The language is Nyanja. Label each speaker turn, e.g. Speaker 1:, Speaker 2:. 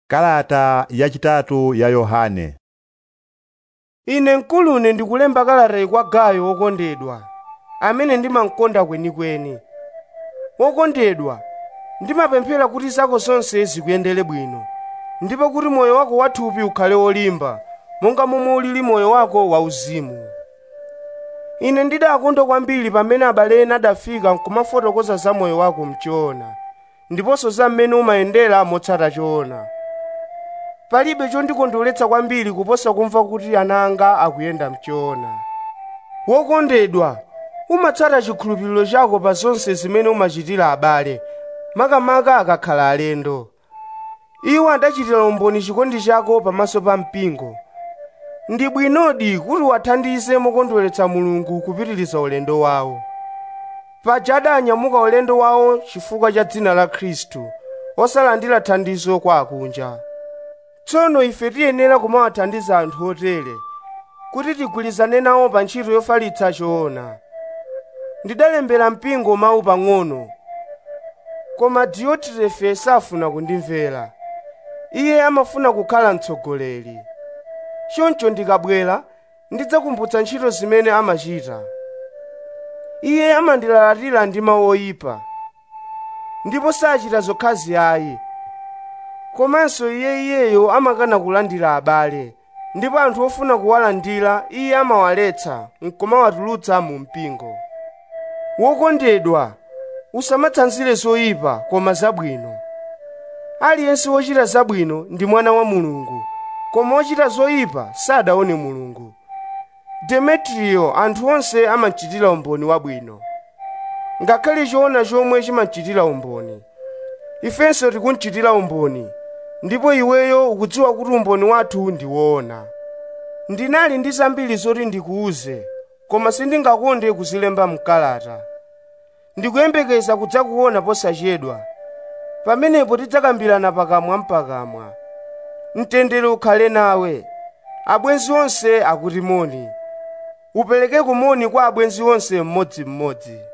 Speaker 1: Kalata yachitatu ya Yohane
Speaker 2: ine mkulune ndikulemba kalatayi kwa gayo wokondedwa amene ndimamkonda kwenikweni wokondedwa ndimapemphera kuti zako zonse zikuyendere bwino ndipo kuti moyo wako wathupi ukhale wolimba monga momwe ulili moyo wako wauzimu ine ndidakondwa kwambiri pamene abale ena adafika nkumafotokoza za moyo wako mchoona ndiponso za mmene umayendera motsata choona palibe chondikondweretsa kwambiri kuposa kumva kuti ana anga akuyenda mchoona wokondedwa umatsata chikhulupiriro chako pa zonse zimene umachitira abale makamaka akakhala alendo iwo adachitira umboni chikondi chako pamaso pa mpingo ndi bwinodi kuti wathandize mokondweretsa mulungu kupitiriza ulendo wawo paja adanyamuka ulendo wawo chifukwa cha dzina la khristu osalandira thandizo kwa akunja tsono ife tiyenera kumawathandiza anthu otere kuti tigwirizane nawo pa ntchito yofalitsa choona ndidalembera mpingo mawu pang'ono koma diotirefe safuna kundimvera iye amafuna kukhala mtsogoleri choncho ndikabwera ndidzakumbutsa ntchito zimene amachita iye amandilalatira ndi mawu oyipa ndipo sachita zokhazi ayi komanso iye iyeyo amakana kulandira abale ndipo anthu ofuna kuwalandira iye amawaletsa nkumawatulutsa mu mpingo wokondedwa usamatsanzire zoyipa koma zabwino aliyense wochita zabwino ndi mwana wa mulungu koma wochita zoyipa sadaone mulungu demetriyo anthu onse amachitira umboni wabwino ngakhale choona chomwe chimachitira umboni ifenso tikunchitira umboni ndipo iweyo ukudziwa kuti umboni wathu ndi woona ndinali ndi zambiri zoti ndikuuze koma sindingakonde kuzilemba mkalata ndikuyembekeza kudzakuona posachedwa pamenepo tidzakambirana pakamwa mpakamwa mtendere ukhale nawe abwenzi onse akuti moni upereke kumoni kwa abwenzi onse mmodzimmodzi